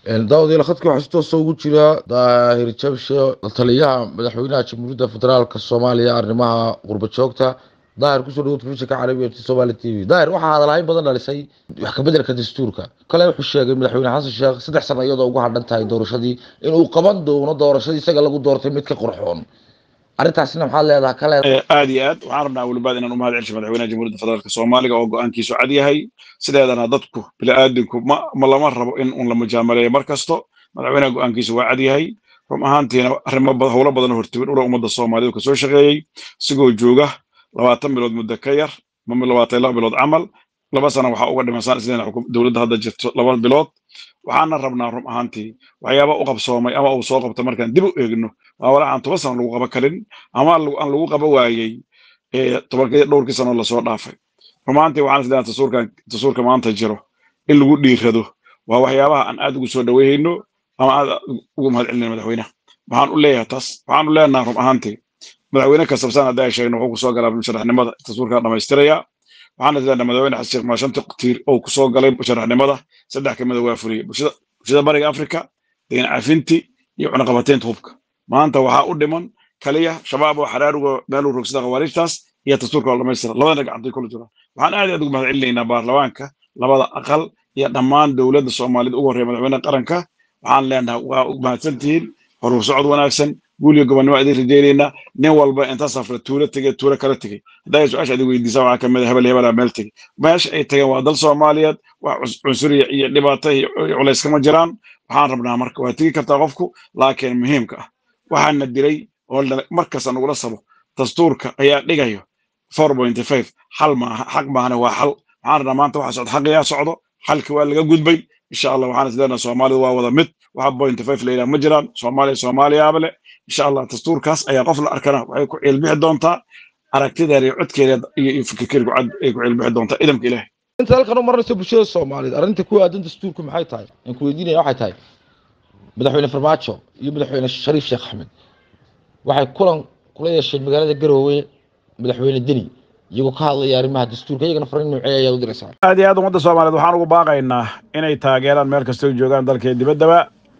daawadayaal khadka waxaa si toosa ugu jira daahir jabshe taliyaha madaxweynaha jamhuuriyadda federaalk soomaaliya arrimaha qurba joogta daahir kusoo dhawo telefishinka carabiga t somali t v daahir waxaa hadalhayn badan dhalisay wax kabedelka dastuurka kale wuxuu sheegay madaxweyne xasan sheekh saddex sano iyadoo ugu hadhan tahay doorashadii inuu qaban doono doorashadii isaga lagu doortay mid ka qurxoon arrintaasina maxaad leedaha ka leedahay aad iyo aad waxaan rabnaa welibaad inaan u mahad celsho madaxweynaha jamhuuriyadda federaalk soomaaliga oo go-aankiisu cad yahay sideedana dadku bini-aadinku ma ma lama rabo in un la mujaamaleeyo mar kasto madaxweynaha go-aankiisu waa cad yahay run ahaantiina arrimo howlo badan hortibin ula ummadda soomaalidu kasoo shaqeeyey isigoo jooga labaatan bilood muddo ka yar ma labaatan laba bilood camal laba sana waxaa uga dhimasaan isleena dowladda hadda jirto laba bilood waxaana rabnaa run ahaantii waxyaaba u qabsoomay ama uu soo qabto markaan dib u eegno waa walax aan toban sano lagu qaba karin ama aan lagu qaba waayey tobankii dhowrkii sano lasoo dhaafay run ahaantii waxaan isleena tasuurkan tasuurka maanta jiro in lagu dhiirado waa waxyaabaha aan aad ugu soo dhaweyhayno ama aad ugu mahad celinayno madaxweynaha waxaan u leeyahay taas waxaan u leenaha run ahaantii madaxweyne kastabsan hadda ay sheegno wuxuu kusoo galaa musharaxnimada tasuurkaa dhamaystiraya waxaan isleenaha madaxweyne xasan sheekh maashanta tiir oo kusoo galay musharaxnimada saddex ka mida waa fuliyey bulshada bulshada bariga afrika degan cafinti iyo cunaqabateynta hubka maanta waxaa u dhiman kaliya shabaab oo xaraaruga meel u rogsada khawaarijtaas iyo dastuurka oo dhamaystira labadana gacantay kula jiraan waxaan aad aad ugu mahad celinaynaa baarlamaanka labada aqal iyo dhammaan dowladda soomaaliyed ugu horreeya madaxweynaha qaranka waxaan leenahay waa mahadsantihiin horuu socod wanaagsan guuliyo gobonnimo idin rajaynaynaa nin walba inta safra tuulo tegey tuulo kala tegey haddaa su-aasha idin weydiisa waxaa kamid a hebel hebelaa meel tegey meesha ay tageen waa dal soomaaliyeed wax cunsuriya iyo dhibaato iyo culays kama jiraan waxaan rabnaa marka waa tegi kartaa qofku laakiin muhiimka ah waxaana dilay oo markasta nagula sabo dastuurka ayaa dhigayo four pointy five xal maaha xaq maahane waa xal waxaan rabnaa maanta waxa socdo xaqiyaa socdo xalki waa laga gudbay insha allah waxaan isleenaha soomaalidu waa wada mid waxa pointy five la yidhaha ma jiraan soomaaliya soomaaliyaaba le insha allah dastuurkaas ayaa qof la arkana waxay ku ciilbixi doontaa aragtideeda iyo codkeeda iyo fikirkeeda ay ku ciilbixi doontaa idamka ilaahay inta halkan u marnayso bulshada soomaaliyeed arrinta ku aadan dastuurku maxay tahay aan ku weydiinaya waxay tahay madaxweyne farmaajo iyo madaxweyne shariif sheekh axmed waxay kulan kula yeesheen magaalada garoowe madaxweyne deni iyagoo ka hadlaya arrimaha dastuurka iyagana fariin noocee ayaad u diraysaa aad iyo aad ummadda soomaaliyeed waxaan ugu baaqaynaa inay taageeraan meel kastoo joogaan dalkee dibaddaba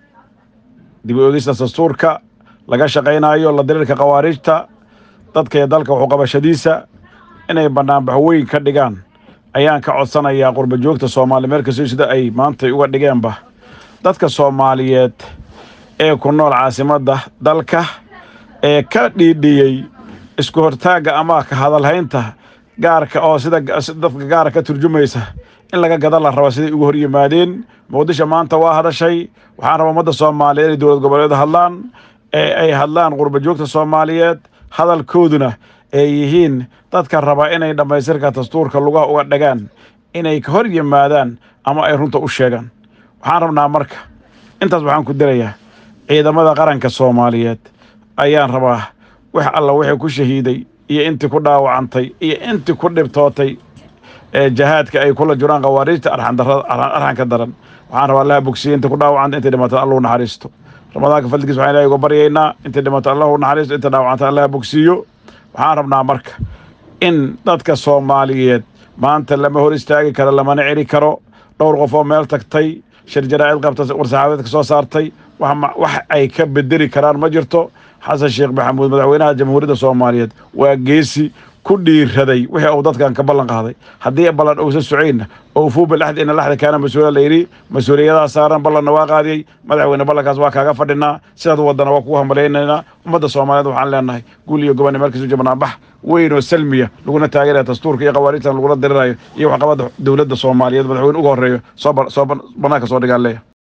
dib u eegista dastuurka laga shaqaynayo la diriirka khawaariijta dadka iyo dalka waxuqabashadiisa inay banaanbax weyn ka dhigaan ayaan ka codsanayaa qurba joogta soomaaliya meel kastoo sida ay maantay uga dhigeenba dadka soomaaliyeed ee ku nool caasimadda dalka ee ka dhiidhiyey isku hortaagga ama ka hadalhaynta gaarka oo sida dadka gaara ka turjumaysa in laga gada la raba siday ugu hor yimaadeen muqdisho maanta waa hadashay waxaan rabaa ummadda soomaaliyeed inay dowlad goboleed hadlaan ee ay hadlaan qurba joogta soomaaliyeed hadalkooduna ay yihiin dadka raba inay dhammaystirka dastuurka lugaha uga dhagaan inay ka hor yimaadaan ama ay runta u sheegaan waxaan rabnaa marka intaas waxaan ku dirayaa ciidamada qaranka soomaaliyeed ayaan rabaa wax alla wixii ku shahiiday iyo intii ku dhaawacantay iyo intii ku dhibtootay ee jahaadka ay kula jiraan khawaariijta arxanka daran waxaan rabaa allaha bogsiye intii ku dhaawacanta intay dhimatay allahu naxariisto ramadaanka fadligiis waxaan ilahay uga baryaynaa intay dhimatay allahu naxariisto intay dhaawacantay allaha bogsiiyo waxaan rabnaa marka in dadka soomaaliyeed maanta lama hor istaagi karo lamana celi karo dhowr qof oo meel tagtay shir jaraa'id qabta war-saxaabeedka soo saartay wax ay ka bedeli karaan ma jirto xasan sheekh maxamuud madaxweynaha jamhuuriyadda soomaaliyeed waa geesi ku dhiiraday wixii uu dadkan ka ballan qaaday haddii ballan uusan socaynna oo fuuba laxdi ina laxda kaana mas-uula la yidhi mas-uuliyadaha saaran ballanna waa qaadiyey madaxweyne ballankaas waa kaaga fadhinaa sidaad wadana waa kugu hambalaynaynaa ummadda soomaaliyeed waxaan leenahay guul iyo gobonni meel kasoo jabnaabax weyn oo salmiya laguna taageeraya dastuurka iyo khawaariijtan lagula dirirayo iyo waxqabadda dowladda soomaaliyeed madaxweyne uga horreeyo soo banaanka soo dhigaan leeya